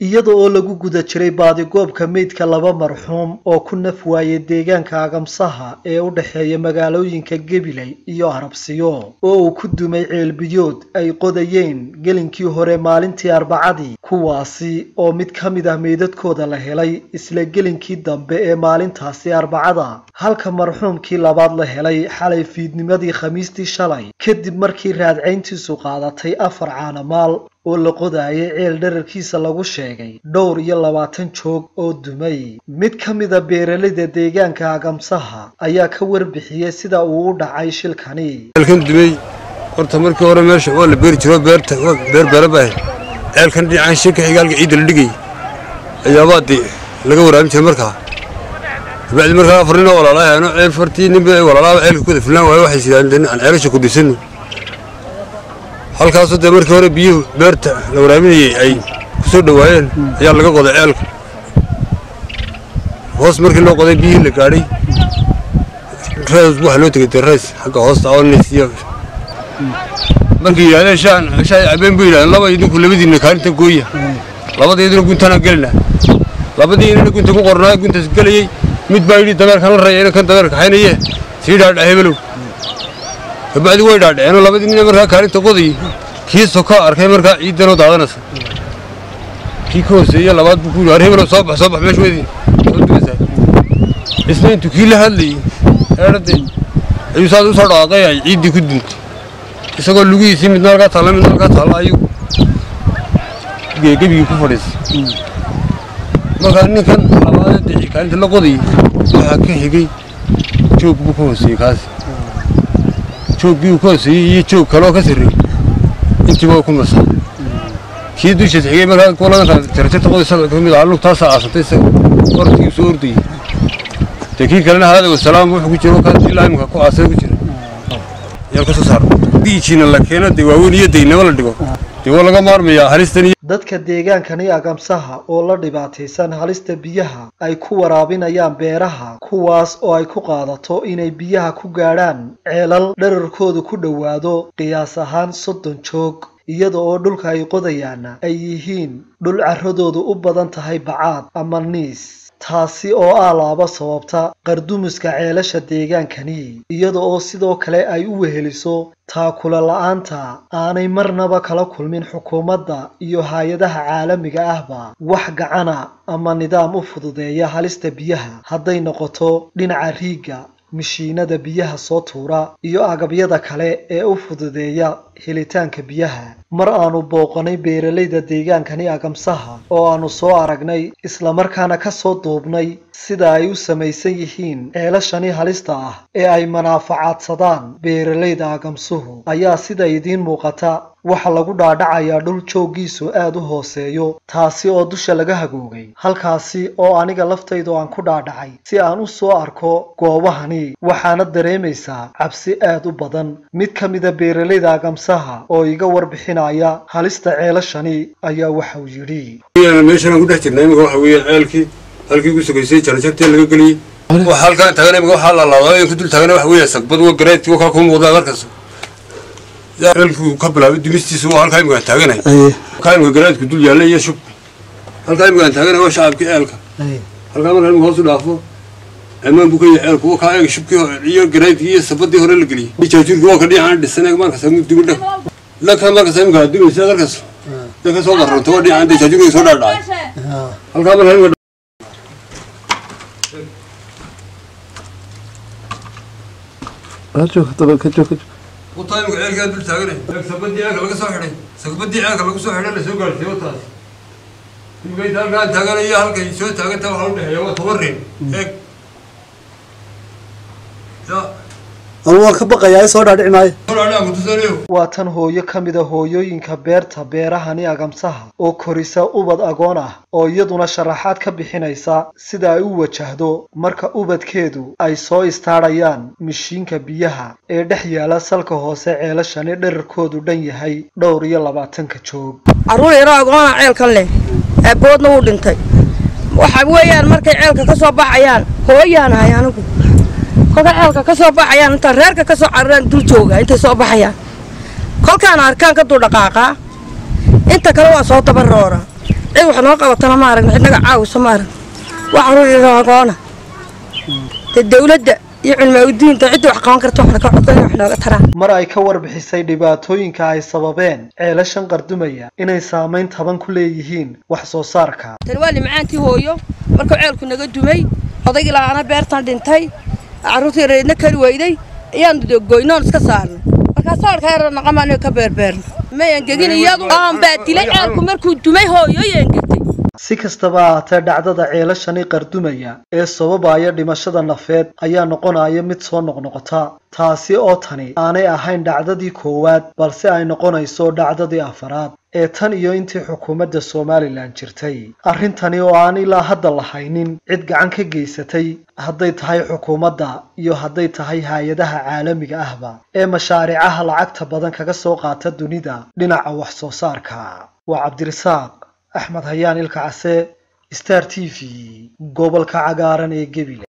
iyada oo lagu guda jiray baadigoobka meydka laba marxuum oo ku naf waayay deegaanka agamsaha ee u dhexeeya magaalooyinka gabiley iyo arabsiyo oo uu ku dumay ceelbiyood ay qodayeen gelinkii hore maalintii arbacadii kuwaasi oo mid ka mid ah meydadkooda la helay isla gelinkii dambe ee maalintaasi arbacada halka marxuumkii labaad la helay xalay fiidnimadii khamiistii shalay kadib markii raadcayntiisu qaadatay afar caanamaal oo la qodaayay ceel dherarkiisa lagu sheegay dhowr iyo labaatan joog oo dumay mid ka mida beeraleyda deegaanka agamsaha ayaa ka warbixiyey sida uu u dhacay shilkani ceelkan dumay horta markii hore meesha waa la beeri jiro beerta beer beera baa ceelkan dhinacaan shirka xigaalka ciidda la dhigay ayaabaa dee laga waraabin jiray markaa bacdi markaa afar nin oo walaalahaano ceel fartii ninba walaalaha ceelka ku wada filaan waayo waxay sidaan aan ceelasha ku dhisano halkaasoo dee markii hore biyuhu beerta la waraabinayey ay ku soo dhowaayeen ayaa laga qoday ceelka hoos markii loo qoday biyihii la gaadhay rees waxaa loo tegay dee rees xagga hoosta oonis iyo markii yidhahdeen shaan shaay cabeen buu yidhahdeen laba idinku labadiinna kaalinta gooya labada idina guntanaan gelina labadii inana gunta ku qornaa guntaas gelayey mid baa yidhi dameerkan la raya kan dameerka haynaye sii dhaadhac hebelow kabacdi way dhaadhaceen labadii nin markaa kaalinta qodayey kii soka arkay markaa ciiddanoo daadanaysa kii ka hooseeye labaad buu ku yidhi hebelow soo bax soo bax meesha weydii soo dumaysaa isna intuu kii la hadlayey eedhadee ayuu saas u soo dhawaaqay ay ciiddii ku duntay isagoo lugihiisii midna halkaa taalla midna halkaa taalla ayuu gebigii ku fadhiisay markaa ninkan labaadee deci kaalinta la qodayey waxaa ka xigay joog buu ka hooseeyey kaasi jooggii uu ka hooseeyey iyo joog kaleoo ka sarreeyey intiiba waa ku masaa kii dushiis xigay markaa kuladanka jarjarta qodaysa ka mid ah lugtaasaa aasantay isaga orodkii soo ordayey dee kii kalena haada wasalaam wuxuu ku jiro kan ilaa imika ku aasay ku jira yaan ka soo saaro diijiina la keeno dee waaweyn iyo daynamo la dhigo dee waa laga maarmayaa halistan dadka deegaankani agamsaha oo la dhibaataysan halista biyaha ay ku waraabinayaan beeraha kuwaas oo ay ku qaadato inay biyaha ku gaadhaan ceelal dherarkoodu ku dhowaado qiyaas ahaan soddon joog iyada oo dhulka ay qodayaana ay yihiin dhul carradoodu u badan tahay bacaad ama niis taasi oo ah laaba sababta qardumiska ceelasha deegaankani iyada oo sidoo kale ay u weheliso taakula la-aanta aanay marnaba kala kulmin xukuumadda iyo hay-adaha caalamiga ahba wax gacana ama nidaam u fududeeya halista biyaha hadday noqoto dhinaca riigga mishiinada biyaha soo tuura iyo agabyada kale ee u fududeeya helitaanka biyaha mar aanu booqanay beeralayda deegaankani agamsaha oo aanu soo aragnay islamarkaana ka soo duubnay sida ay u samaysan yihiin ceelashani halista ah ee ay manaafacaadsadaan beeralayda agamsuhu ayaa sida idiin muuqata waxa lagu dhaadhacayaa dhul jooggiisu aad u hooseeyo taasi oo dusha laga hagoogay halkaasi oo aniga laftaydu aan ku dhaadhacay si aan u soo arko goobahani waxaana dareemaysaa cabsi aad u badan mid ka mida beeralayda agamsaha oo iga warbixinaya halista ceelashani ayaa waxauu yidhi meeshaan ku dhex jirnaa imika waxa weeye ceelkii halkii ku sugaysay jarajartii laga geliyey waxa halkaan taagana imika waxaa lalaado ku dul taagana waxa weeye sagbad wa gareedkii wakaa kuu muuqdaa markaas ceelkii ka bilaabay dumistiisa waa halkaa imika taaganahay halkaa imika gareedku dul yaalla iyo shub halkaa imika taaganahay waa shacabkii ceelka halkaa markaa imika hoos u dhaafo amaan buu ka yahay ceelku wakaa eeg shubkii iyo gareedkii iyo sabadii hore la geliyey jaajuurkii waa ka dhinacaan dhisan eeg markaas dimi dhag laka markaas imika dumaysa halkaas ka soo qarronta waa dhinacaan dee jaajuurkii soo dhaadhacay halkaa markaa imika wataimika ceelkaa dul taaganay sabadii ceelka laga soo xidhay sabadii ceelka lagu soo xidhay lasoo gaarsiiy wataas imika inta halkaan taaganayo halkay soo taaganta waxaa udhexeeya waa toban rin eeg ya anu waan ka baqayaa soo dhaadhici maayo sodhaadhaan kutusanayo waa tan hooyo ka mida hooyooyinka beerta beerahani agamsaha oo korisa ubad agoon ah oo iyaduna sharaxaad ka bixinaysa sida ay u wajahdo marka ubadkeedu ay soo istaadhayaan mishiinka biyaha ee dhex yaala salka hoose ceelashani dherarkoodu dhan yahay dhowr iyo labaatanka joog carruur yaroo agoona ceelkan leh aaboodna wuu dhintay waxa weeyaan markay ceelka ka soo baxayaan hooyaanahay anigu kolka ceelka ka soo baxayaan intaan reerka ka soo cararaan dul jooga intay soo baxayaan kolkaan arkaan ka dul dhaqaaqaa inta kale waa soo dabaroora cid wax noo qabatana ma aragna cidnaga caawisa ma aragna wax ruuigoona dee dawladda iyo culmaaudiinta cidda wax qaban karta waxna ka codsan wax nooga taraan mar ay ka warbixisay dhibaatooyinka ay sababeen ceelashan qardumaya inay saamayn taban ku leeyihiin wax soo saarka tani waa limacaantii hooyo markuu ceelku naga dumay odaygii la'aana beertan dhintay carruurtii reedna kari weyday ayaan goynoon iska saarnay markaasoo arkaa yar naqama aniga ka beerbeerna mayan gegin iyadu aan baa dilay ceelku markuu dumay hooyoyaan gegtay si kastaba ahaatee dhacdada ceelashani qardumaya ee sababaya dhimashada nafeed ayaa noqonaya mid soo noqnoqota taasi oo tani aanay ahayn dhacdadii koowaad balse ay noqonayso dhacdadii afaraad ee tan iyo intii xukuumadda somalilan jirtay arrintani oo aan ilaa hadda lahaynin cid gacan ka geysatay hadday tahay xukuumadda iyo hadday tahay hay-adaha caalamiga ahba ee mashaariicaha lacagta badan kaga soo qaata dunida dhinaca wax soo saarka waa cabdirasaaq axmed hayaan ilka case star t v gobolka cagaaran ee gebile